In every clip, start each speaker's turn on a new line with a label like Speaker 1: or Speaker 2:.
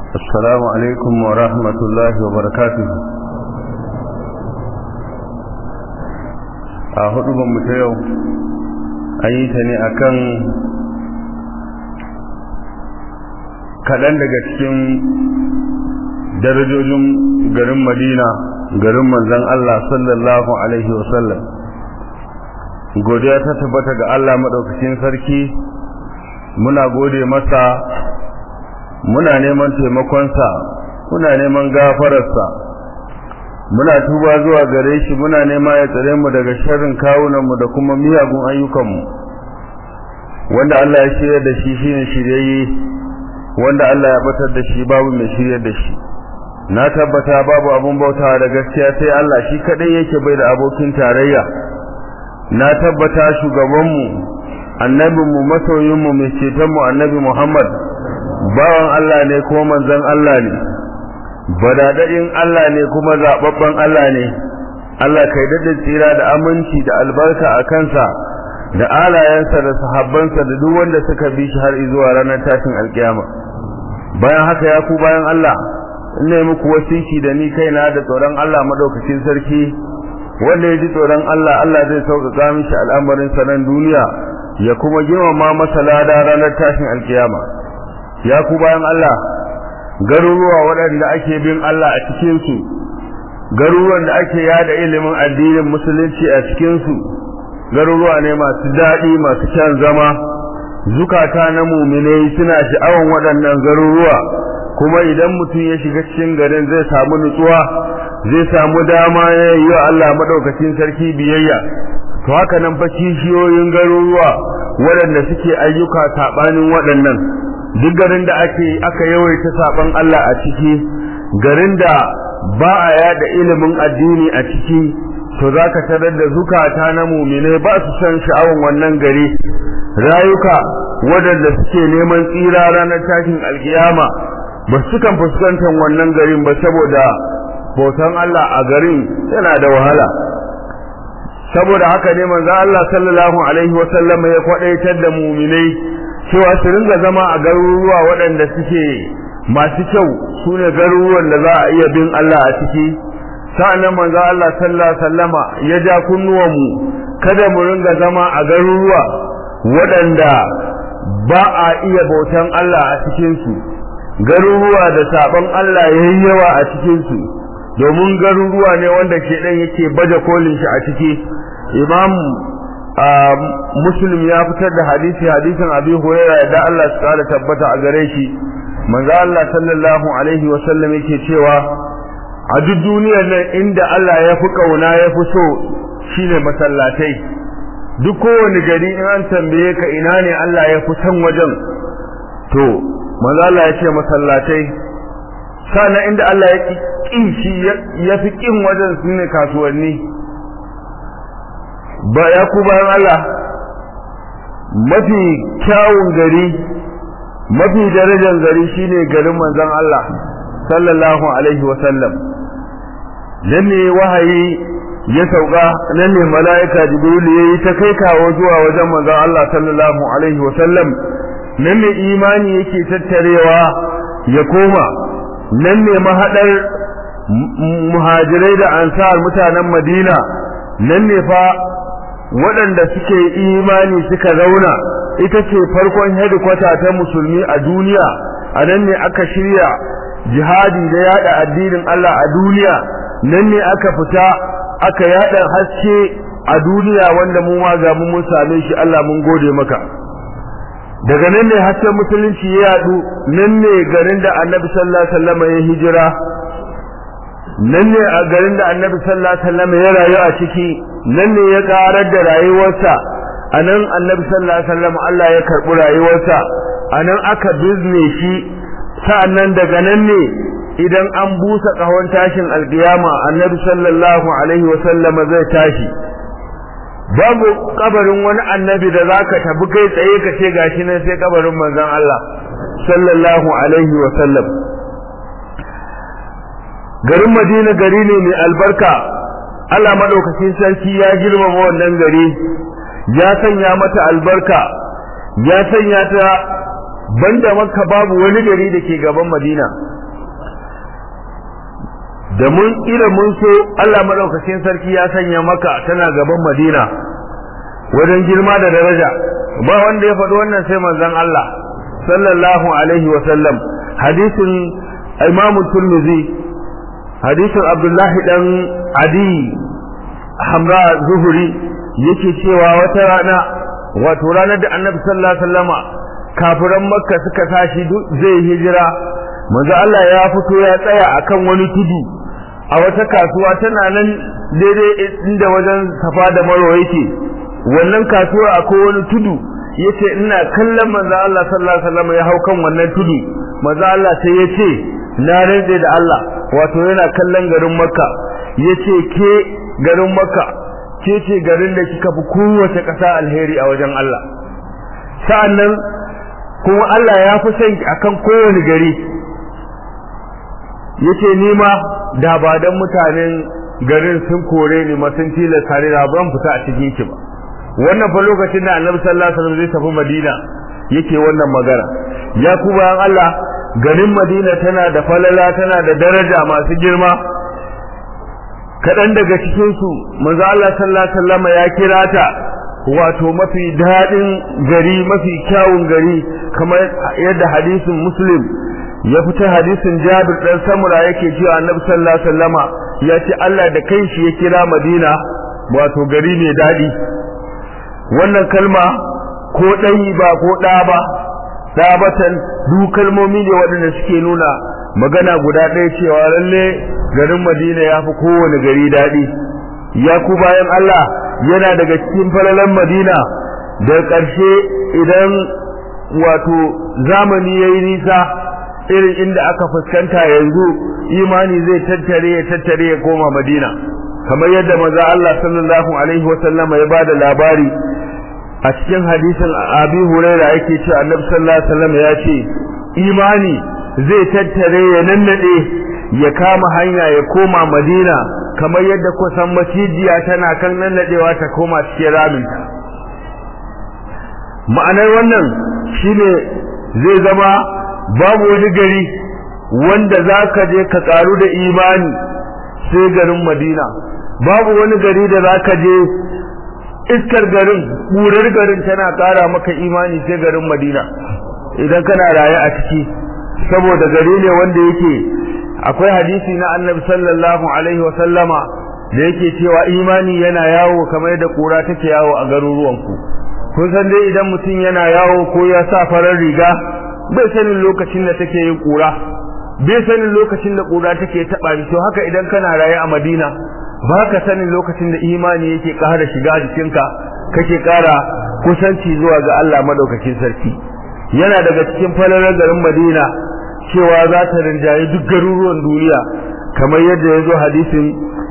Speaker 1: السلام عليكم ورحمة الله وبركاته a hudubanmu ta yau an yi ta ne akan kaɗan daga cikin darajojin garin madina garin manzan Allah sallallahu Alaihi wasallam godiya ta tabbata ga Allah maɗaukacin sarki muna gode masa muna neman taimakonsa muna neman gafararsa muna tuba zuwa gare shi muna nema ya tsare mu daga sharrin kawunanmu da kuma miyagun ayyukanmu wanda Allah ya shirya da shi shine shiryayye wanda Allah ya batar da shi babu mai shiryar da shi na tabbata babu abun bautawa da gaskiya sai Allah shi kadai yake bai da abokin tarayya na tabbata shugabanmu annabinmu masoyinmu mai cetonmu annabi Muhammad bawan Allah ne ko manzon Allah ne badadadin Allah ne kuma zababban Allah ne Allah kai dadin tsira da aminci da albarka a kansa da alayensa da sahabbansa da duk wanda suka bi shi har zuwa ranar tashin alkiyama bayan haka ya ku bayan Allah ina muku wasiki da ni kaina da tsoron Allah madaukakin sarki wanda ya ji tsoron Allah Allah zai sauƙaƙa mishi al'amarin sanan duniya ya kuma girmama masa lada ranar tashin alkiyama ya ku bayan Allah garuruwa waɗanda ake bin Allah a cikinsu garuruwan da ake yada ilimin addinin musulunci a cikinsu garuruwa ne masu daɗi masu kyan zama zukata na muminai suna sha'awan waɗannan garuruwa kuma idan mutum ya shiga cikin garin zai samu nutsuwa zai samu dama ya yi wa Allah maɗaukacin sarki biyayya to haka nan fa kishiyoyin garuruwa waɗanda suke ayyuka saɓanin waɗannan duk garin da ake aka yawaita saban Allah a ciki garin da ba a yada ilimin addini a ciki to zaka tarar da zukata na mu'mine ba su san sha'awan wannan gari rayuka waɗanda suke neman tsira ranar tashin alkiyama ba su kan fuskantar wannan garin ba saboda bautan Allah a garin yana da wahala saboda haka ne manzo Allah sallallahu alaihi wasallam ya kwadaitar da mu'minai cewa su ringa zama a garuruwa waɗanda suke masu kyau su ne garuruwan da za a iya bin Allah a ciki sa'annan manzo Allah sallallahu alaihi wasallama ya ja kunnuwanmu kada mu ringa zama a garuruwa waɗanda ba a iya bautan Allah a cikin su garuruwa da sabon Allah yayi yawa a cikin su domin garuruwa ne wanda shedan yake baje kolin shi a ciki imam muslim ya fitar da hadisi hadisin abi hurairah da Allah su kara tabbata a gare shi manzo Allah sallallahu alaihi wa sallam yake cewa a duk duniyar nan inda Allah ya fi kauna ya fi so shine masallatai duk kowane gari in an tambaye ka ina ne Allah ya fi san wajen to manzo Allah ya ce masallatai sana inda Allah ya ki shi ya fi kin wajen shine kasuwanni ba ya ku bayan Allah mafi kyawun gari mafi darajar gari shine garin manzon Allah sallallahu alaihi wa sallam nan ne wahayi ya sauka nan ne mala'ika jibril yayi ta kai kawo zuwa wajen manzon Allah sallallahu alaihi wa sallam nan ne imani yake tattarewa ya koma nan ne mahadar muhajirai da ansar mutanen Madina nan ne fa waɗanda suke imani suka zauna ita ce farkon hedikwata ta musulmi a duniya a nan ne aka shirya jihadi da yada addinin Allah a duniya nan ne aka fita aka yada haske a duniya wanda mu ma ga mun same shi Allah mun gode maka daga nan ne hasken musulunci ya yadu nan ne garin da Annabi sallallahu alaihi wasallam ya hijira nan ne a garin da Annabi sallallahu alaihi wasallam ya rayu a ciki nan ne ya karar da rayuwarsa anan annabi sallallahu alaihi wasallam Allah ya karbi rayuwarsa anan aka bizne shi sa'annan daga nan ne idan an busa kahon tashin alkiyama annabi sallallahu alaihi wasallam zai tashi babu kabarin wani annabi da zaka tabi kai tsaye ka ce gashi nan sai kabarin manzon Allah sallallahu alaihi wasallam garin Madina gari ne mai albarka Allah madaukakin sarki ya girmama wannan gari ya sanya mata albarka ya sanya ta banda makka babu wani gari da ke gaban madina da mun ila mun so Allah madaukakin sarki ya sanya maka tana gaban Madina wajen girma da daraja ba wanda ya faɗi wannan sai manzon Allah sallallahu alaihi wa sallam hadisin Imam Tirmidhi hadisin Abdullah dan Adi Hamra Zuhuri yake cewa wata rana wato ranar da Annabi sallallahu alaihi wasallama kafiran Makka suka tashi zai hijira manzo Allah ya fito ya tsaya akan wani tudu a wata kasuwa tana nan daidai inda wajen Safa da Marwa yake wannan kasuwa akwai wani tudu yace ina kallon manzo Allah sallallahu alaihi wasallam ya hau kan wannan tudu manzo Allah sai yace na rantse da Allah wato yana kallon garin Makka yace ke garin Makka ke ce garin da kika fi kowace ƙasa alheri a wajen Allah sa'annan kuma Allah ya fi son akan kowane gari yace ni ma da ba dan mutanen garin sun kore ni ma sun tilasta ni da ban fita a cikin ki ba wannan fa lokacin da Annabi sallallahu alaihi wasallam zai tafi Madina yake wannan magana ya ku bayan Allah garin Madina tana da falala tana da daraja masu girma kadan daga cikin su manzo Allah sallallahu alaihi wasallam ya kira ta wato mafi dadin gari mafi kyawun gari kamar yadda hadisin Muslim ya fita hadisin Jabir dan Samura yake cewa Annabi sallallahu alaihi wasallama ya ce Allah da kanshi ya kira Madina wato gari ne dadi wannan kalma ko dai ba ko da ba dabatan duk kalmomi ne waɗanda suke nuna magana guda ɗaya cewa lalle garin Madina ya fi kowane gari dadi ya ku bayan Allah yana daga cikin falalan Madina da ƙarshe idan wato zamani yayi nisa irin inda aka fuskanta yanzu imani zai tattare ya tattare ya koma Madina kamar yadda maza Allah sallallahu alaihi wa sallama ya bada labari a cikin hadisin Abi Huraira yake cewa Annabi sallallahu alaihi wasallam ya ce imani zai tattare ya nannade ya kama hanya ya koma Madina kamar yadda kusan macijiya tana kan nannadewa ta koma cikin raminta ma'anar wannan shine zai zama babu wani gari wanda za ka je ka karu da imani sai garin madina babu wani gari da za ka je iskar garin ƙurar garin tana ƙara maka imani sai garin madina idan kana raye a ciki saboda gari ne wanda yake akwai hadisi na annabi sallallahu alaihi wa sallama da yake cewa imani yana yawo kamar da ƙura take yawo a garuruwanku kun san dai idan mutum yana yawo ko ya sa farar riga bai sanin lokacin da take yin kura bai sanin lokacin da kura take taba shi to haka idan kana raye a Madina baka sanin lokacin da imani yake ƙara shiga jikinka kake ƙara kusanci zuwa ga Allah madaukakin sarki yana daga cikin falalar garin Madina cewa za ta rinjaye duk garuruwan duniya kamar yadda ya zo hadisin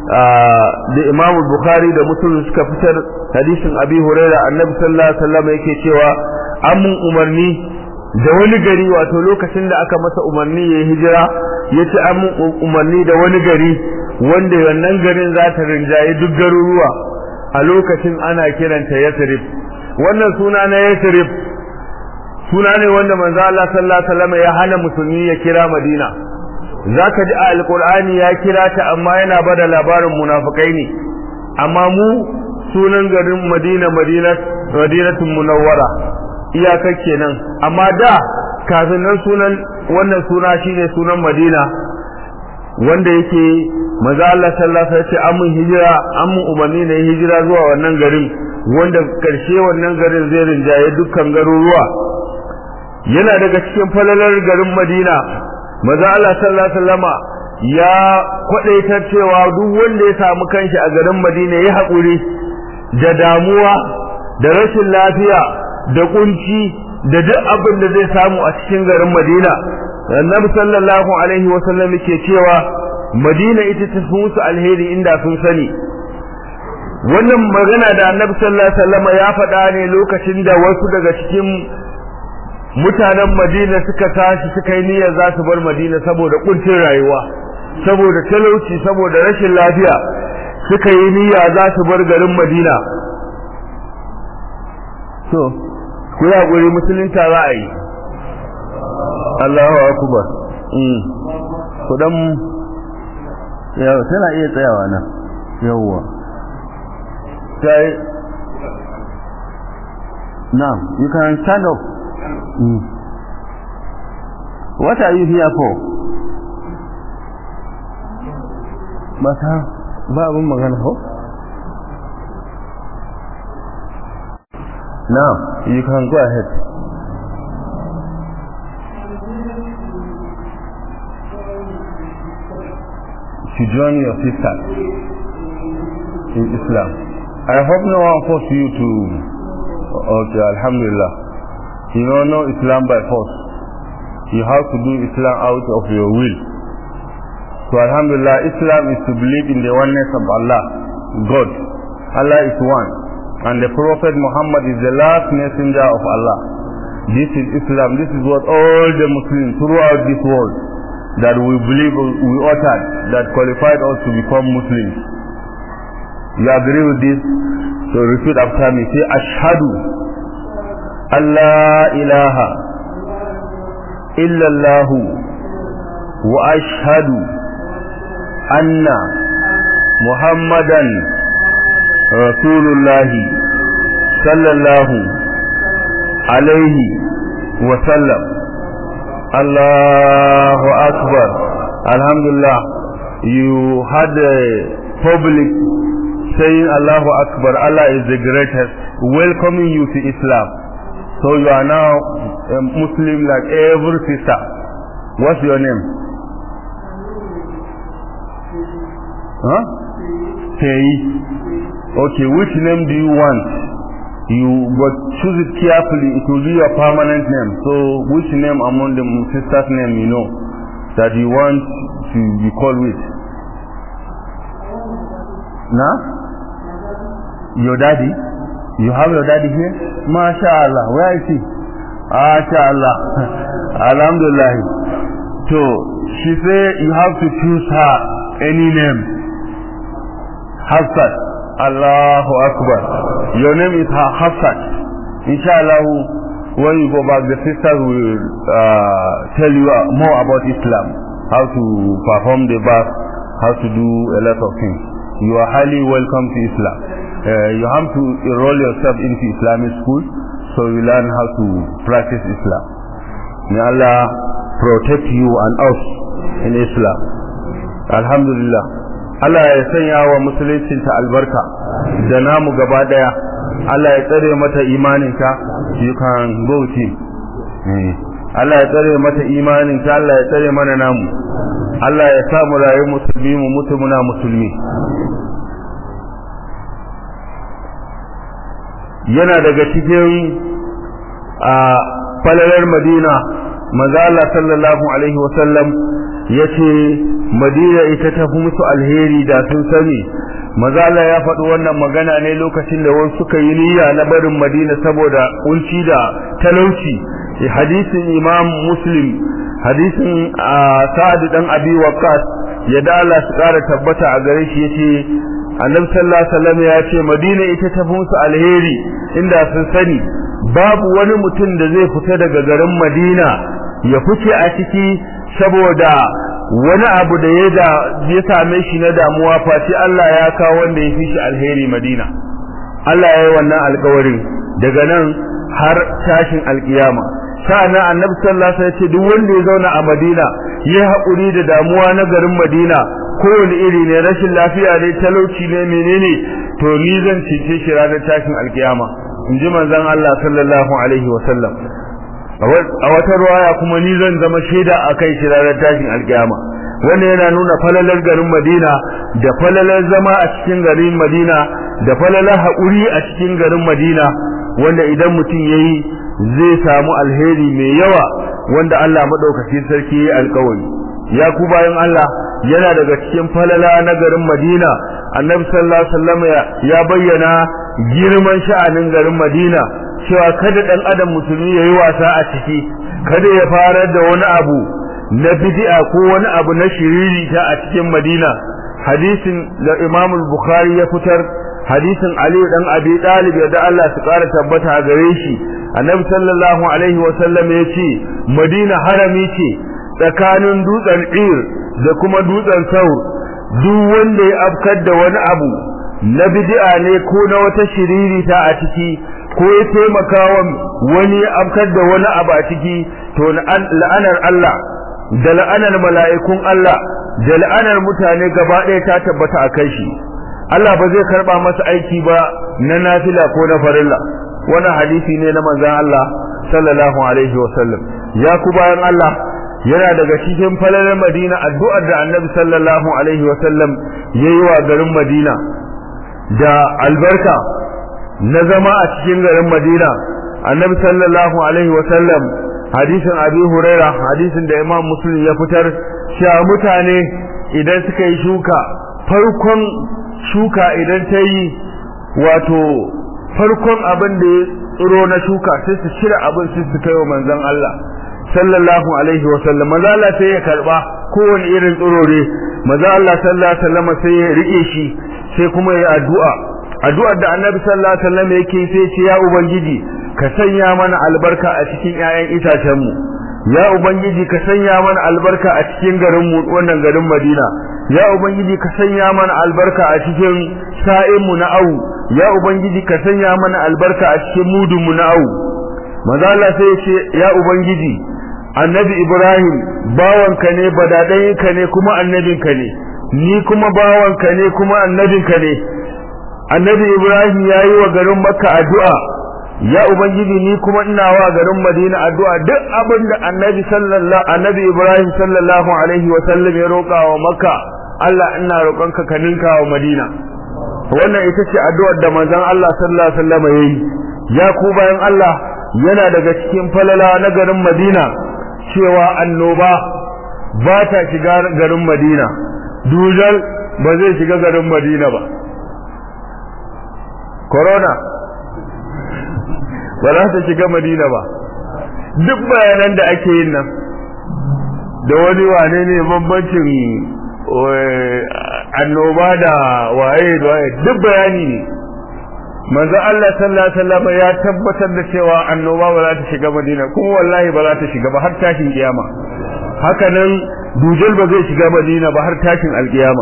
Speaker 1: da Imam Bukhari da Muslim suka fitar hadisin Abi Hurairah Annabi sallallahu alaihi wasallam yake cewa an mun umarni da wani gari wato lokacin da aka masa umarni ya hijira ya ci an umarni da wani gari wanda wannan garin za ta rinjaye duk garuruwa a lokacin ana kiranta yasrib wannan suna na yasrib suna ne wanda manzo Allah sallallahu alaihi wasallam ya hana musulmi ya kira Madina zaka ji a alqur'ani ya kira ta amma yana bada labarin munafikai ne amma mu sunan garin Madina Madina Madinatul Munawwara iyakar kenan amma da kafin nan sunan wannan suna shine sunan Madina wanda yake manzo Allah sallallahu alaihi wasallam ya ce hijira amun umarni ne hijira zuwa wannan garin wanda karshe wannan garin zai rinjaye dukkan garuruwa yana daga cikin falalar garin Madina manzo Allah sallallahu alaihi wasallama ya kwadaitar cewa duk wanda ya samu kanshi a garin Madina ya haƙuri da damuwa da rashin lafiya da kunci da duk abin da zai samu a cikin garin Madina Annabi sallallahu alaihi wasallam yake cewa Madina ita ta fi musu alheri inda sun sani wannan magana da Annabi sallallahu alaihi wasallam ya faɗa ne lokacin da wasu daga cikin mutanen Madina suka tashi suka yi niyyar za su bar Madina saboda kuncin rayuwa saboda talauci saboda rashin lafiya suka yi niyya za su bar garin Madina to ku yi haƙuri musulunta za a yi Allahu akbar mm ku dan yawa tana iya tsayawa nan yawa sai now you can stand up mm. what are you here for ba ta ba abin magana ko now you can go ahead to join your sister in Islam. I hope no one forced you to, okay, Alhamdulillah. You know, no Islam by force. You have to do Islam out of your will. So Alhamdulillah, Islam is to believe in the oneness of Allah, God. Allah is one. And the Prophet Muhammad is the last messenger of Allah. This is Islam. This is what all the Muslims throughout this world that we believe we uttered that qualified us to become Muslims. You agree with this? So repeat after me. Say Ashhadu Allah ilaha illallahu wa ashhadu anna Muhammadan Rasulullahi sallallahu alaihi wa sallam Allahu Akbar. Alhamdulillah. You had a public saying Allahu Akbar. Allah is the greatest. Welcoming you to Islam. So you are now a Muslim like every sister. What's your name? Huh? Pei. Okay, which name do you want? you but choose it carefully it will be your permanent name so which name among the sisters name you know that you want to be called with now your daddy you have your daddy here mashallah where is he mashallah alhamdulillah so she say you have to choose her any name Hafsat Allahu Akbar. Your name is Hafsat. Inshallah, when you go back, the sisters will uh, tell you more about Islam, how to perform the bath, how to do a lot of things. You are highly welcome to Islam. Uh, you have to enroll yourself into Islamic school, so you learn how to practice Islam. May Allah protect you and us in Islam. Alhamdulillah. Allah ya sanya wa musuluncinta albarka da namu gaba daya Allah ya tsare mata imaninta you can go team Allah ya tsare mata imaninta Allah ya tsare mana namu Allah ya sa mu rayu musulmi mu mutu muna musulmi yana daga cikin a falalar Madina manzo Allah sallallahu alaihi wasallam yace Madina ita ta fi musu alheri da sun sani maza Allah ya faɗi wannan magana ne lokacin da wasu suka yi niyya na barin Madina saboda kunci da talauci hadisin Imam Muslim hadisin Sa'ad dan Abi Waqqas ya da Allah su ƙara tabbata a gare shi yace Annabi sallallahu alaihi wasallam ya ce Madina ita ta fi musu alheri inda sun sani babu wani mutum da zai fita daga garin Madina ya fice a ciki saboda wani abu da ya da ya same shi na damuwa face Allah ya kawo wanda ya fi shi alheri Madina Allah ya yi wannan alƙawarin daga nan har tashin alƙiyama sa'annan annabi sallallahu alaihi wasallam ya ce duk wanda ya zauna a Madina ya haƙuri da damuwa na garin Madina kowane iri ne rashin lafiya ne talauci ne menene to ni zan cece shi ranar tashin alƙiyama in ji manzon Allah sallallahu alaihi wasallam a wata ruwaya kuma ni zan zama shaida a kai shi ranar tashin alkiyama wanda yana nuna falalar garin Madina da falalar zama a cikin garin Madina da falalar haƙuri a cikin garin Madina wanda idan mutum yayi zai samu alheri mai yawa wanda Allah madaukakin sarki ya alƙawari ya ku bayan Allah yana daga cikin falala na garin Madina Annabi sallallahu alaihi wasallam ya bayyana girman sha'anin garin Madina cewa kada dan adam musulmi yayi wasa a ciki kada ya fara da wani abu na bid'a ko wani abu na shiriri ta a cikin Madina hadisin da Imam Bukhari ya fitar hadisin Ali dan Abi Talib da Allah su kara tabbata a gare shi Annabi sallallahu alaihi wa sallam ya ce Madina harami ce tsakanin dutsen Ir da kuma dutsen Saur duk wanda ya afkar da wani abu na bid'a ne ko na wata shiririta a ciki ko ya taimaka wa wani ya afkar da wani abu a ciki to la'anar Allah da la'anar mala'ikun Allah da la'anar mutane gaba ɗaya ta tabbata a kai shi Allah ba zai karba masa aiki ba na nafila ko na farilla wannan hadisi ne na manzon Allah sallallahu alaihi wasallam ya ku bayan Allah yana daga cikin falalar Madina addu'ar da Annabi sallallahu alaihi wasallam yayi wa garin Madina da albarka na zama a cikin garin Madina Annabi sallallahu alaihi wasallam hadisin Abi Huraira hadisin da Imam Muslim ya fitar cewa mutane idan suka yi shuka farkon shuka idan ta yi wato farkon abin da ya tsiro na shuka sai su cire abin sai su kai wa manzon Allah sallallahu alaihi wa sallam maza Allah sai ya karba kowane irin tsiro ne maza Allah sallallahu alaihi wa sallam sai ya rike shi sai kuma ya addu'a addu'ar da annabi sallallahu alaihi wa sallam yake sai ce ya ubangiji ka sanya mana albarka a cikin ƴaƴan itacen mu ya ubangiji ka sanya mana albarka a cikin garin mu wannan garin Madina ya ubangiji ka sanya mana albarka a cikin sa'in mu na au ya ubangiji ka sanya mana albarka a cikin mudun mu na au manzo Allah sai ya ce ya ubangiji annabi Ibrahim bawanka ne badadayinka ne kuma annabinka ne ni kuma bawanka ne kuma annabinka ne annabi Ibrahim yayi wa garin Makka addu'a ya ubangiji ni kuma ina wa garin Madina addu'a duk abin da annabi sallallahu annabi Ibrahim sallallahu alaihi wa sallam ya roƙa wa Makka Allah ina roƙonka ka ninka wa Madina wannan ita ce addu'ar da manzon Allah sallallahu alaihi wasallam yayi ya ku bayan Allah yana daga cikin falala na garin Madina cewa annoba ba ta shiga garin Madina dujal ba zai shiga garin Madina ba corona ba za ta shiga Madina ba duk bayanan da ake yin nan da wani wane ne bambancin annoba da waye da waye duk bayani ne manzo Allah sallallahu alaihi wasallam ya tabbatar da cewa annoba ba za ta shiga Madina kuma wallahi ba za ta shiga ba har tashin kiyama haka nan dujal ba zai shiga Madina ba har tashin alkiyama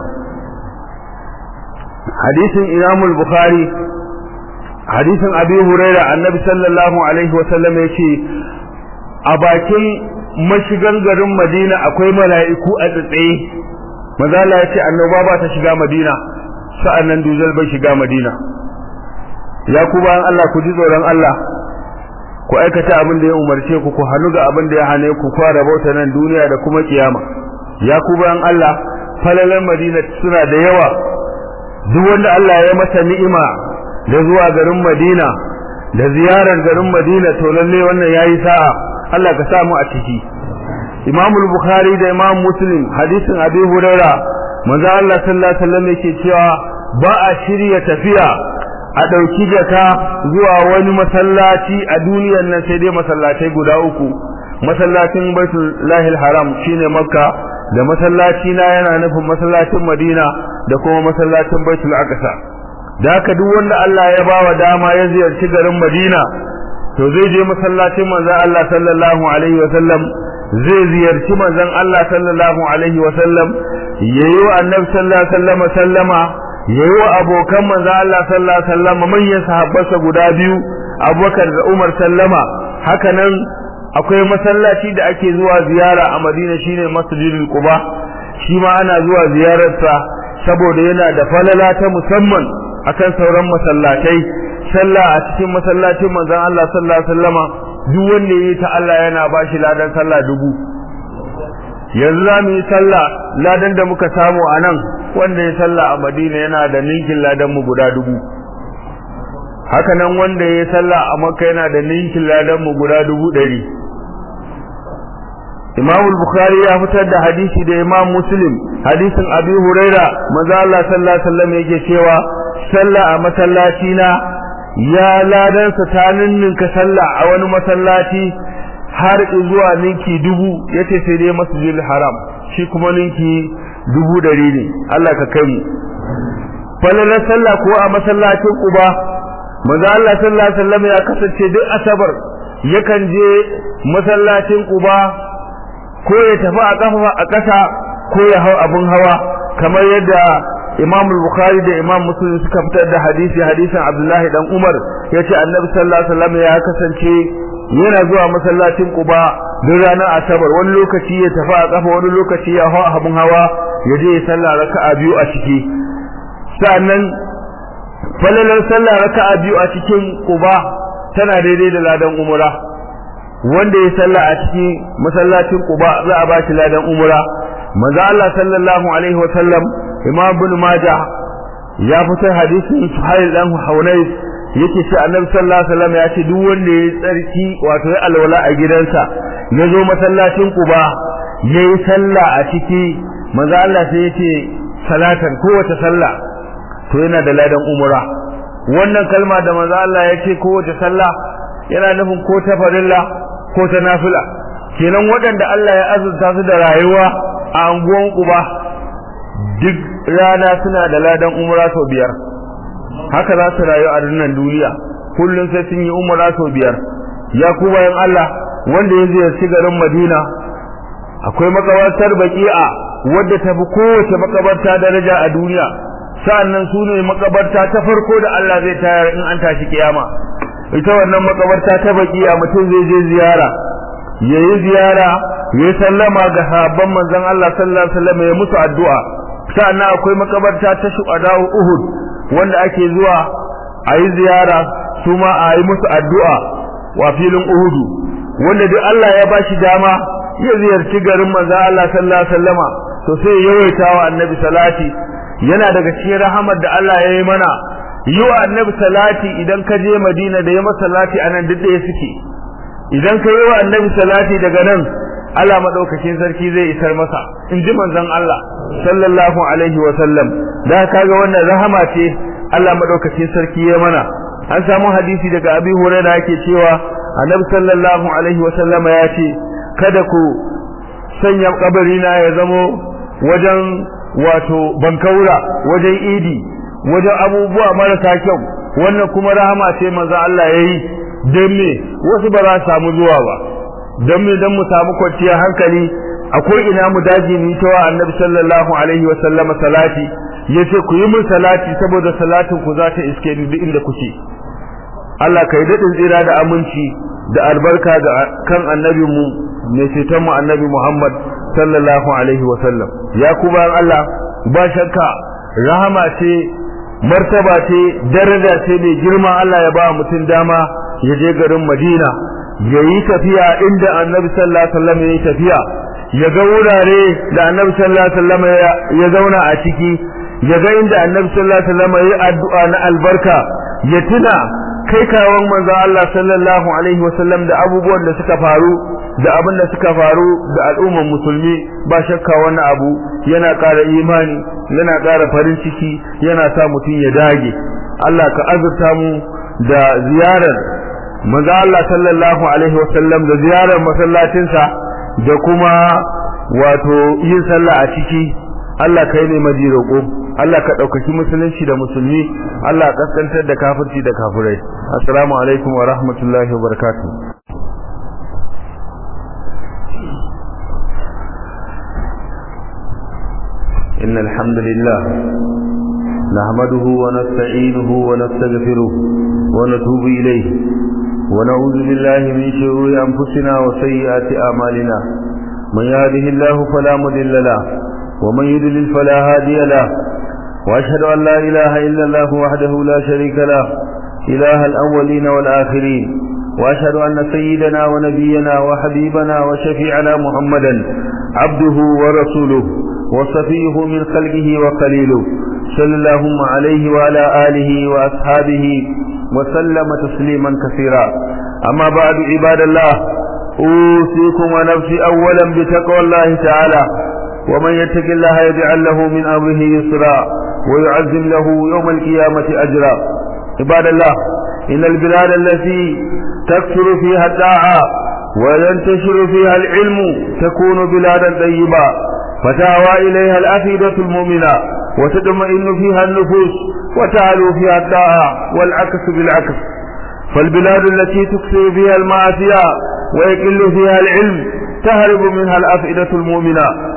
Speaker 1: hadisin Imam al-Bukhari hadisin Abi Hurairah annabi sallallahu alaihi wasallam yace a bakin mashigan garin Madina akwai mala'iku a tsatsaye maza Allah ya ce annoba ba ta shiga Madina sa'annan dujal bai shiga Madina ya ku bayan Allah ku ji tsoron Allah ku aikata abin da ya umarce ku ku hannu ga abin da ya hane ku ku rabauta nan duniya da kuma kiyama ya ku bayan Allah falalan Madina suna da yawa duk wanda Allah ya masa ni'ima da zuwa garin Madina da ziyarar garin Madina to lalle wannan yayi sa'a Allah ka samu a ciki Imam Bukhari da Imam Muslim hadisin Abi Huraira manzo Allah sallallahu alaihi wasallam yake cewa ba a shirya tafiya a dauki jaka zuwa wani masallaci a duniyar nan sai dai masallatai guda uku masallacin Baitul Lahil Haram shine Makka da masallaci na yana nufin masallacin Madina da kuma masallacin Baitul Aqsa da haka duk wanda Allah ya bawa dama ya ziyarci garin Madina to zai je masallacin manzo Allah sallallahu alaihi wasallam zai ziyarci manzon Allah sallallahu alaihi wa sallam yayi wa annabi sallallahu alaihi wasallam sallama yayi wa abokan manzon Allah sallallahu alaihi wasallam manyan sahabbansa guda biyu Abubakar da Umar sallama haka nan akwai masallaci da ake zuwa ziyara a Madina shine Masjidul Quba shi ma ana zuwa ziyararsa saboda yana da falala ta musamman akan sauran masallatai sallah a cikin masallacin manzon Allah sallallahu alaihi wasallama duk wanda yayi ta Allah yana bashi ladan sallah dubu yanzu za mu yi sallah ladan da muka samu a nan wanda ya sallah a Madina yana da ninkin ladan mu guda dubu haka nan wanda ya sallah a Makka yana da ninkin ladan mu guda dubu ɗari Imam al-Bukhari ya fitar da hadisi da Imam Muslim hadisin Abi Huraira manzo Allah sallallahu alaihi wasallam yake cewa sallah a masallaci na ya ladansa ta ninninka sallah a wani masallaci har zuwa ninki dubu yace sai dai masjidil haram shi kuma ninki dubu dari ne Allah ka kai mu falalar sallah ko a masallacin Quba manzo Allah sallallahu alaihi wasallam ya kasance duk asabar yakan je masallacin Quba ko ya tafi a kafa a ƙasa ko ya hau abun hawa kamar yadda Imam Bukhari da Imam Muslim suka fitar da hadisi hadisin Abdullahi dan Umar yace Annabi sallallahu alaihi wasallam ya kasance yana zuwa masallacin Quba duk ranar Asabar wani lokaci ya tafi a kafa wani lokaci ya hawa abun hawa ya je ya sallah raka'a biyu a ciki sannan falalar sallah raka'a biyu a cikin Quba tana daidai da ladan umra wanda ya sallah a cikin masallacin Quba za a ba shi ladan umra manzo Allah sallallahu alaihi wa sallam Imam Ibn Majah ya fitar hadisin Suhail dan Hunayf yake ce Annabi sallallahu alaihi wasallam ya ce duk wanda ya tsarki wato ya alwala a gidansa ya zo masallacin Quba yayi sallah a ciki manzo Allah sai yace salatan kowace sallah to yana da ladan umra wannan kalma da manzo Allah ya ce kowace sallah yana nufin ko ta farilla ko ta nafila kenan waɗanda Allah ya azurta su da rayuwa a anguwan Quba duk rana suna da ladan umra sau biyar haka za su rayu a nan duniya kullum sai sun yi umra sau biyar ya ku bayan Allah wanda ya ziyarci garin Madina akwai makabartar baki'a wadda ta fi kowace makabarta daraja a duniya sa'annan su ne makabarta ta farko da Allah zai tayar in an tashi kiyama ita wannan makabarta ta baki'a mutum zai je ziyara yayi ziyara yayi sallama ga sahabban manzon Allah sallallahu alaihi wasallam ya musu addu'a sa'annan akwai makabarta ta shuhada Uhud wanda ake zuwa a yi ziyara su ma a yi musu addu'a wa filin Uhudu wanda duk Allah ya bashi dama ya ziyarci garin manzon Allah sallallahu alaihi wasallama to sai ya yawaita wa annabi salati yana daga cikin rahamar da Allah ya yi mana yi wa annabi salati idan ka je Madina da ya masa salati anan duk da suke idan ka yi wa annabi salati daga nan Allah madaukakin sarki zai isar masa in ji manzon Allah sallallahu alaihi wa sallam da kaga wannan rahama ce Allah madaukakin sarki ya mana an samu hadisi daga Abi Hurairah yake cewa annabi sallallahu alaihi wa sallam ya ce kada ku sanya kabarina ya zamo wajen wato bankaura wajen idi wajen abubuwa marasa kyau wannan kuma rahama ce manzo Allah yayi dan me wasu ba za su samu zuwa ba dan me dan mu samu kwanciyar hankali akwai ina mu daji ni ta wa annabi sallallahu alaihi wa sallama salati yace ku yi mun salati saboda salatin ku za ta iske ni duk inda kuke Allah kai dadin tsira da aminci da albarka ga kan annabin mu mai ceton mu annabi Muhammad sallallahu alaihi wa sallam ya kuma Allah ba shakka rahama ce martaba ce daraja ce mai girma Allah ya ba mutum dama ya je garin Madina ya yi tafiya inda annabi sallallahu alaihi wasallam ya yi tafiya ya ga wurare da annabi sallallahu alaihi wasallam ya zauna a ciki ya ga inda annabi sallallahu alaihi wasallam ya yi addu'a na albarka ya tuna kai kawon manzo Allah sallallahu alaihi wasallam da abubuwan da suka faru da abin da suka faru da al'umman musulmi ba shakka wannan abu yana ƙara imani yana ƙara farin ciki yana sa mutum ya dage Allah ka azurta mu da ziyarar manzo Allah sallallahu alaihi wasallam da ziyarar masallacinsa da kuma wato yin sallah a ciki Allah kai ne maji roƙo Allah ka ɗaukaki musulunci da musulmi Allah kaskantar da kafirci da kafirai assalamu alaikum wa rahmatullahi wa barakatuh إن الحمد لله نحمده ونستعينه ونستغفره ونتوب إليه ونعوذ بالله من شرور أنفسنا وسيئات أعمالنا من يهده الله فلا مضل له ومن يضلل فلا هادي له وأشهد أن لا إله إلا الله وحده لا شريك له إله الأولين والآخرين وأشهد أن سيدنا ونبينا وحبيبنا وشفيعنا محمدا عبده ورسوله وصفيه من خلقه وقليله صلى اللهم عليه وعلى آله وأصحابه وسلم تسليما كثيرا أما بعد عباد الله أوصيكم ونفسي أولا بتقوى الله تعالى ومن يتق الله يجعل له من أمره يسرا ويعزم له يوم القيامة أجرا عباد الله إن البلاد التي تكثر فيها الداعة وينتشر فيها العلم تكون بلادا طيبة فتهوى إليها الأفئدة المؤمنة وتطمئن فيها النفوس وتعلو فيها الداعة والعكس بالعكس فالبلاد التي تكثر فيها المعاصي ويقل فيها العلم تهرب منها الأفئدة المؤمنة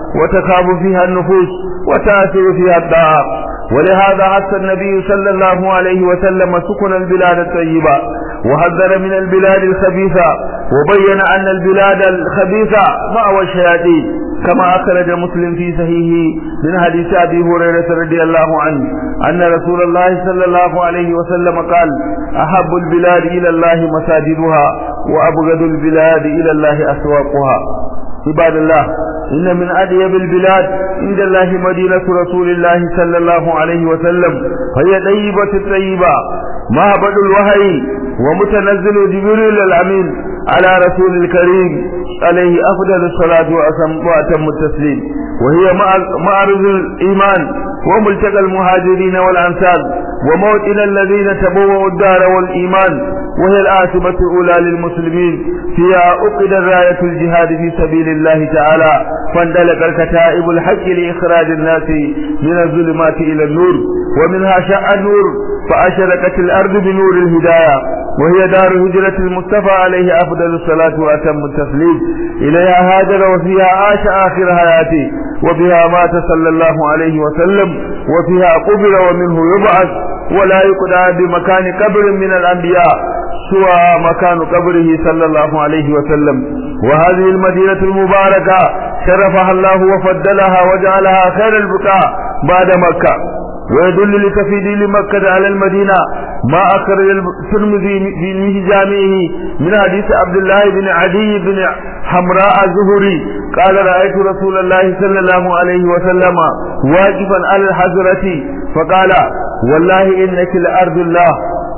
Speaker 1: وتخاب فيها النفوس وتأثر فيها الدعاء ولهذا حث النبي صلى الله عليه وسلم سكن البلاد الطيبة وحذر من البلاد الخبيثة وبين أن البلاد الخبيثة مأوى الشياطين كما أخرج مسلم في صحيحه من حديث أبي هريرة رضي الله عنه أن رسول الله صلى الله عليه وسلم قال أحب البلاد إلى الله مساجدها وأبغض البلاد إلى الله أسواقها عباد الله إن من أديب البلاد عند الله مدينة رسول الله صلى الله عليه وسلم فهي طيبة الطيبة معبد الوحي ومتنزل جبريل الأمين على رسول الكريم عليه أفضل الصلاة وأتم التسليم وهي معرض الإيمان وملتقى المهاجرين والأنصار وموطن الذين تبوأوا الدار والإيمان وهي العاصمة الأولى للمسلمين فيها أقد راية الجهاد في سبيل الله تعالى فاندلق الكتائب الحق لإخراج الناس من الظلمات إلى النور ومنها شاء النور فأشرقت الأرض بنور الهداية وهي دار هجرة المصطفى عليه أفضل الصلاة وأتم التسليم إليها هاجر وفيها عاش آخر حياته وبها مات صلى الله عليه وسلم وفيها قبر ومنه يبعث ولا يقدع بمكان قبر من الأنبياء سوى مكان قبره صلى الله عليه وسلم وهذه المدينة المباركة شرفها الله وفضلها وجعلها خير البقاع بعد مكة ويدل لتفيد مكة على المدينة ما أخرج الترمذي في جامعه من حديث عبد الله بن عدي بن حمراء الزهري قال رأيت رسول الله صلى الله عليه وسلم واقفا على الحجرة فقال والله إنك لأرض الله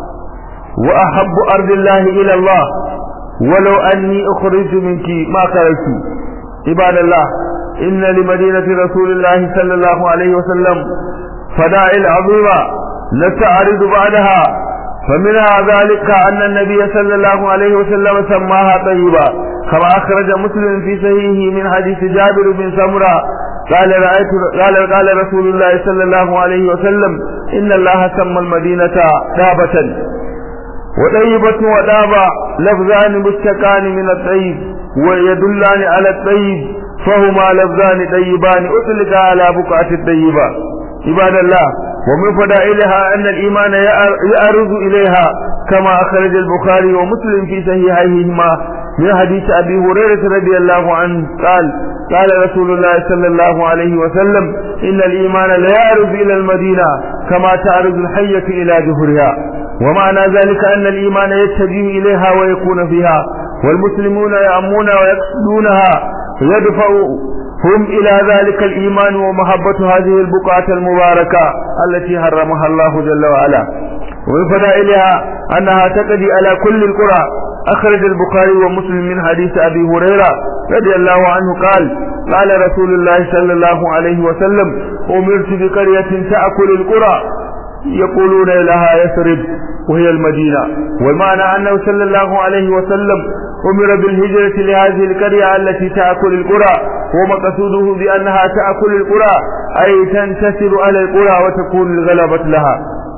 Speaker 1: وأحب أرض الله إلى الله ولو أني أخرجت منك ما خرجت عباد الله إن لمدينة رسول الله صلى الله عليه وسلم فدائل عظيمة نستعرض بعدها فمنها ذلك أن النبي صلى الله عليه وسلم سماها طيبة كما أخرج مسلم في صحيحه من حديث جابر بن سمرة قال رأيت قال قال رسول الله صلى الله عليه وسلم إن الله سمى المدينة دابة وطيبة ودابة لفظان مشتقان من الطيب ويدلان على الطيب فهما لفظان طيبان أطلق على بقعة الطيبة عباد الله ومن فضائلها أن الإيمان يعرض إليها كما أخرج البخاري ومسلم في صحيحيهما من حديث أبي هريرة رضي الله عنه قال قال رسول الله صلى الله عليه وسلم إن الإيمان لا يعرض إلى المدينة كما تعرض الحية إلى جهرها ومعنى ذلك أن الإيمان يتجه إليها ويكون فيها والمسلمون يأمون ويقصدونها ويدفع هم إلى ذلك الإيمان ومحبة هذه البقعة المباركة التي حرمها الله جل وعلا ومن فضائلها أنها تقضي على كل القرى أخرج البخاري ومسلم من حديث أبي هريرة رضي الله عنه قال قال رسول الله صلى الله عليه وسلم أمرت بقرية تأكل القرى يقولون لها يثرب وهي المدينة والمعنى أنه صلى الله عليه وسلم أمر بالهجرة لهذه القرية التي تأكل القرى ومقصوده بأنها تأكل القرى أي تنتصر على القرى وتكون الغلبة لها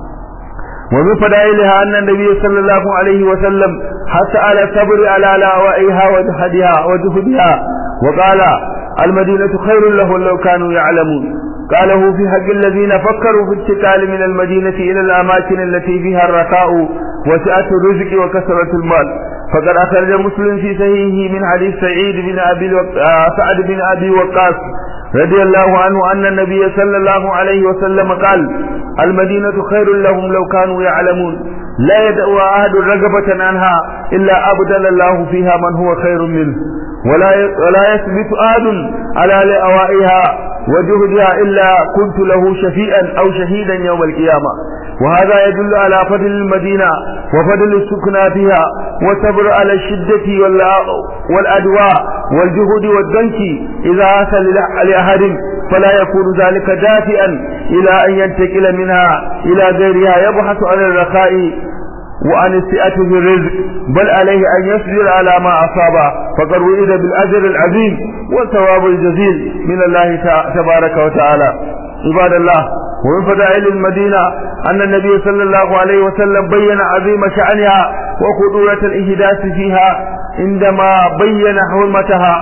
Speaker 1: ومن فضائلها أن النبي صلى الله عليه وسلم حث على الصبر على لاوائها وجهدها وجهدها وقال المدينة خير لهم لو كانوا يعلمون قاله في حق الذين فكروا في الانتقال من المدينة إلى الأماكن التي فيها الرخاء وسعة الرزق وكثرة المال فقد أخرج مسلم في صحيحه من حديث سعيد بن أبي وق... سعد بن أبي وقاص رضي الله عنه أن النبي صلى الله عليه وسلم قال المدينة خير لهم لو كانوا يعلمون لا يدعو أحد رغبة عنها إلا أبدل الله فيها من هو خير منه ولا ولا يثبت أحد على لأوائها وجهدها إلا كنت له شفيئا أو شهيدا يوم القيامة وهذا يدل على فضل المدينة وفضل السكنى فيها والصبر على الشدة والأدواء والجهد والدنك إذا حصل لأحد فلا يكون ذلك دافئا إلى أن ينتقل منها إلى غيرها يبحث عن الرخاء وعن السئة في الرزق بل عليه أن يصبر على ما أصابه فقد وئد بالأجر العظيم والثواب الجزيل من الله تبارك وتعالى عباد الله ومن فضائل المدينة أن النبي صلى الله عليه وسلم بين عظيم شأنها وخطورة الإحداث فيها عندما بين حرمتها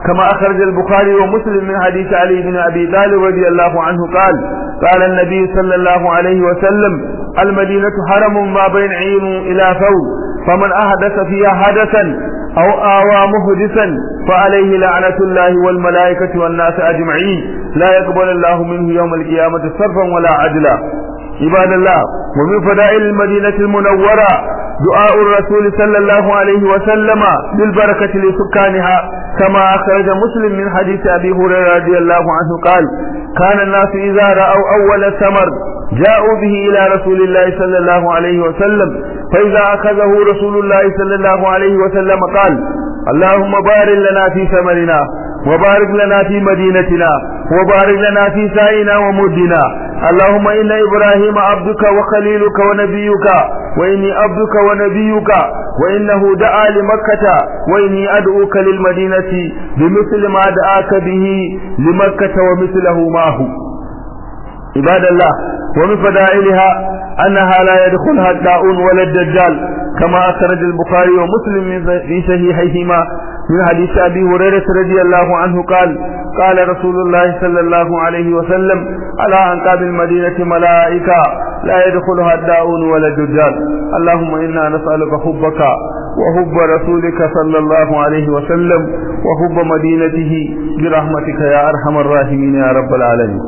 Speaker 1: كما أخرج البخاري ومسلم من حديث علي بن أبي طالب رضي الله عنه قال قال النبي صلى الله عليه وسلم المدينة حرم ما بين عين إلى ثوب فمن أحدث فيها حدثا أو آوى محدثا فعليه لعنة الله والملائكة والناس أجمعين لا يقبل الله منه يوم القيامة صرفا ولا عدلا عباد الله ومن فضائل المدينة المنورة دعاء الرسول صلى الله عليه وسلم بالبركة لسكانها كما أخرج مسلم من حديث أبي هريرة رضي الله عنه قال كان الناس إذا رأوا أول الثمر جاءوا به إلى رسول الله صلى الله عليه وسلم فإذا أخذه رسول الله صلى الله عليه وسلم قال اللهم بارك لنا في ثمرنا وبارك لنا في مدينتنا وبارك لنا في سائنا ومدنا اللهم إن إبراهيم عبدك وخليلك ونبيك وإني عبدك ونبيك وإنه دعا لمكة وإني أدعوك للمدينة بمثل ما دعاك به لمكة ومثله معه عباد الله ومن فضائلها أنها لا يدخلها الداؤون ولا الدجال كما أخرج البخاري ومسلم في صحيحيهما من حديث أبي هريرة رضي الله عنه قال قال رسول الله صلى الله عليه وسلم على أنقاب المدينة ملائكة لا يدخلها الداؤون ولا الدجال اللهم إنا نسألك حبك وحب رسولك صلى الله عليه وسلم وحب مدينته برحمتك يا أرحم الراحمين يا رب العالمين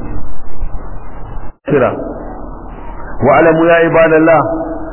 Speaker 1: كرا واعلموا يا عباد الله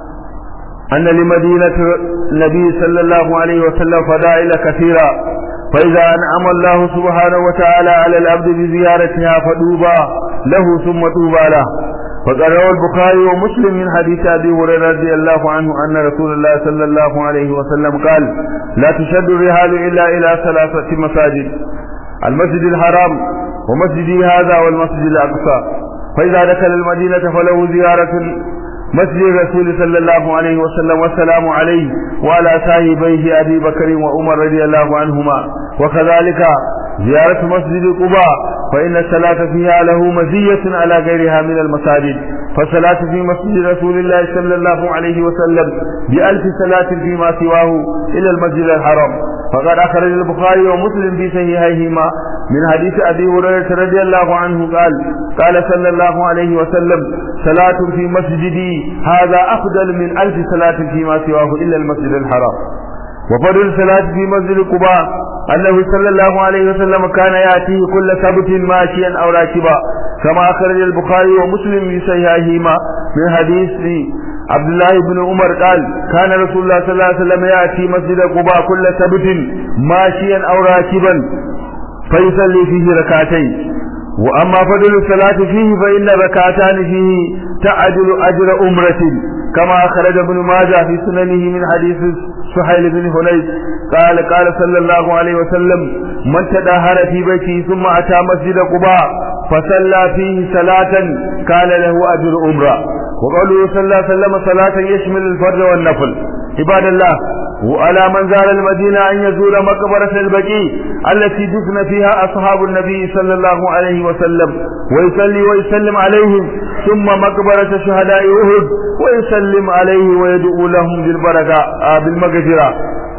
Speaker 1: أن لمدينة النبي صلى الله عليه وسلم فضائل كثيرة فإذا أنعم الله سبحانه وتعالى على العبد بزيارتها فدوبا له ثم طوبى له فقد روى البخاري ومسلم من حديث أبي هريرة رضي الله عنه أن رسول الله صلى الله عليه وسلم قال لا تشد الرحال إلا إلى ثلاثة مساجد المسجد الحرام ومسجدي هذا والمسجد الأقصى فإذا دخل المدينة فله زيارة مسجد الرسول صلى الله عليه وسلم والسلام عليه وعلى صاحبيه أبي بكر وعمر رضي الله عنهما وكذلك زيارة مسجد قباء فإن الصلاة فيها له مزية على غيرها من المساجد فالصلاة في مسجد رسول الله صلى الله عليه وسلم بألف صلاة فيما سواه إلى المسجد الحرام فقد أخرج البخاري ومسلم في صحيحيهما من حديث أبي هريرة رضي الله عنه قال قال صلى الله عليه وسلم صلاة في مسجدي هذا أفضل من ألف صلاة فيما سواه إلا المسجد الحرام وفضل الصلاة في مسجد قباء أنه صلى الله عليه وسلم كان يأتيه كل سبت ماشيا أو راكبا كما أخرج البخاري ومسلم في صحيحهما من حديث عبد الله بن عمر قال كان رسول الله صلى الله عليه وسلم يأتي مسجد قباء كل سبت ماشيا أو راكبا فيصلي فيه ركعتين وأما فضل الصلاة فيه فإن ركعتان فيه تعدل أجر أمرة كما أخرج ابن ماجه في سننه من حديث سهيل بن حنيف قال قال صلى الله عليه وسلم من تدهر في بيته ثم أتى مسجد قباء فصلى فيه صلاة كان له أجر أمرة وقوله صلى الله عليه وسلم صلاة يشمل الفرد والنفل عباد الله وعلى من زار المدينة أن يزور مقبرة البقيع التي دفن فيها أصحاب النبي صلى الله عليه وسلم ويصلي ويسلم عليهم ثم مقبرة شهداء أهد ويسلم عليه ويدعو لهم بالبركة آه بالمغفرة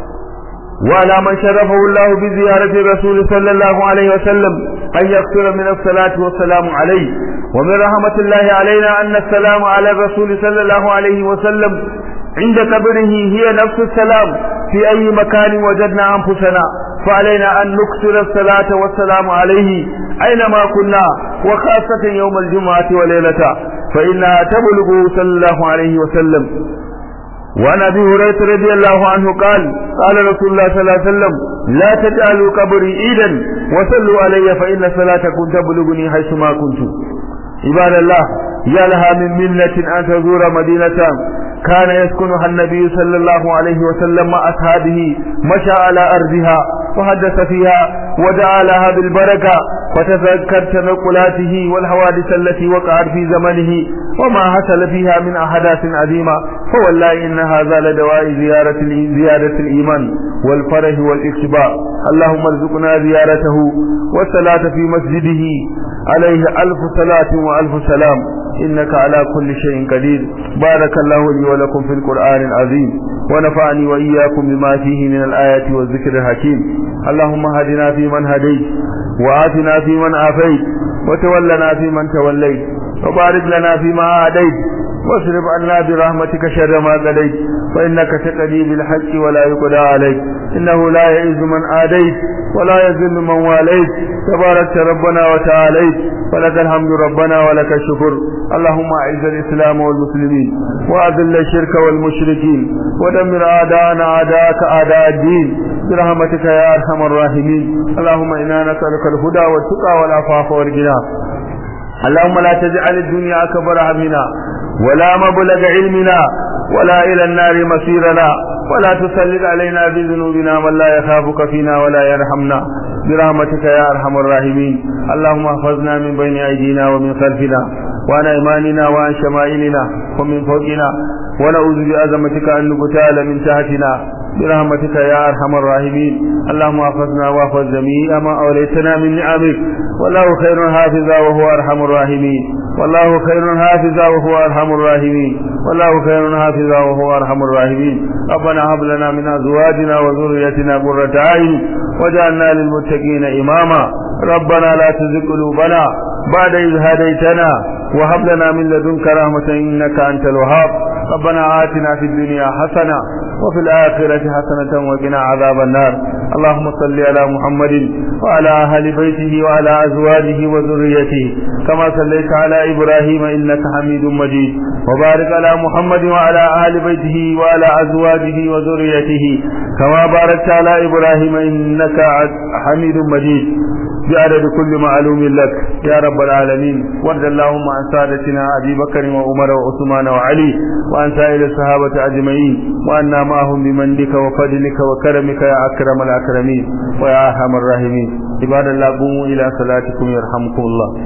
Speaker 1: وعلى من شرفه الله بزيارة الرسول صلى الله عليه وسلم أن يكثر من الصلاة والسلام عليه ومن رحمة الله علينا أن السلام على الرسول صلى الله عليه وسلم عند قبره هي نفس السلام في أي مكان وجدنا أنفسنا فعلينا أن نكثر الصلاة والسلام عليه أينما كنا وخاصة يوم الجمعة وليلته فإنها تبلغ صلى الله عليه وسلم وعن ابي هريره رضي الله عنه قال قال رسول الله صلى الله عليه وسلم لا تجعلوا قبري عيدا وصلوا علي فان صلاتكم تبلغني حيث ما كنت عباد الله يا لها من منة أن تزور مدينة كان يسكنها النبي صلى الله عليه وسلم مع أصحابه مشى على أرضها وحدث فيها ودعا لها بالبركة وتذكر تنقلاته والحوادث التي وقعت في زمنه وما حصل فيها من أحداث عظيمة فوالله إن هذا لدواء زيارة زيادة الإيمان والفرح والاكتباء اللهم ارزقنا زيارته والصلاة في مسجده عليه ألف صلاة وألف سلام إنك على كل شيء قدير بارك الله لي ولكم في القرآن العظيم ونفعني وإياكم بما فيه من الآيات والذكر الحكيم اللهم هدنا فيمن هديت وآتنا فيمن آفيت وتولنا فيمن توليت وبارك لنا فيما أعديت واصرف عنا برحمتك شر ما قضيت فإنك تقضي بالحق ولا يقضى عليك إنه لا يعز من آديت ولا يذل من واليت تباركت ربنا وتعاليت ولك الحمد ربنا ولك الشكر اللهم أعز الإسلام والمسلمين وأذل الشرك والمشركين ودمر أعداءنا أعداءك أعداء الدين برحمتك يا أرحم الراحمين اللهم إنا نسألك الهدى والتقى والعفاف والغنى اللهم لا تجعل الدنيا أكبر همنا ولا مبلغ علمنا ولا إلى النار مصيرنا ولا تسلط علينا بذنوبنا من لا يخافك فينا ولا يرحمنا برحمتك يا أرحم الراحمين اللهم احفظنا من بين أيدينا ومن خلفنا وعن أيماننا وعن شمائلنا ومن فوقنا ونعوذ بعظمتك أن نقتال من تحتنا برحمتك يا أرحم الراحمين اللهم احفظنا واحفظ جميع ما أوليتنا من نعمك والله خير حافظا وهو أرحم الراحمين والله خير حافظا وهو أرحم الراحمين والله خير حافظا وهو أرحم الراحمين ربنا هب لنا من أزواجنا وذريتنا قرة أعين وجعلنا للمتقين إماما ربنا لا تزغ قلوبنا بعد إذ هديتنا وهب لنا من لدنك رحمة إنك أنت الوهاب ربنا آتنا في الدنيا حسنة وفي الآخرة حسنة وقنا عذاب النار اللهم صل على محمد وعلى أهل بيته وعلى أزواجه وذريته كما صليت على إبراهيم إنك حميد مجيد وبارك على محمد وعلى أهل بيته وعلى أزواجه وذريته كما باركت على إبراهيم إنك حميد مجيد بعدد كل معلوم لك يا رب العالمين وارض اللهم عن سادتنا أبي بكر وعمر وعثمان وعلي وعن سائر الصحابة أجمعين وأنا معهم بمنك وفضلك وكرمك يا أكرم الأكرمين ويا أرحم الراحمين عباد الله قوموا إلى صلاتكم يرحمكم الله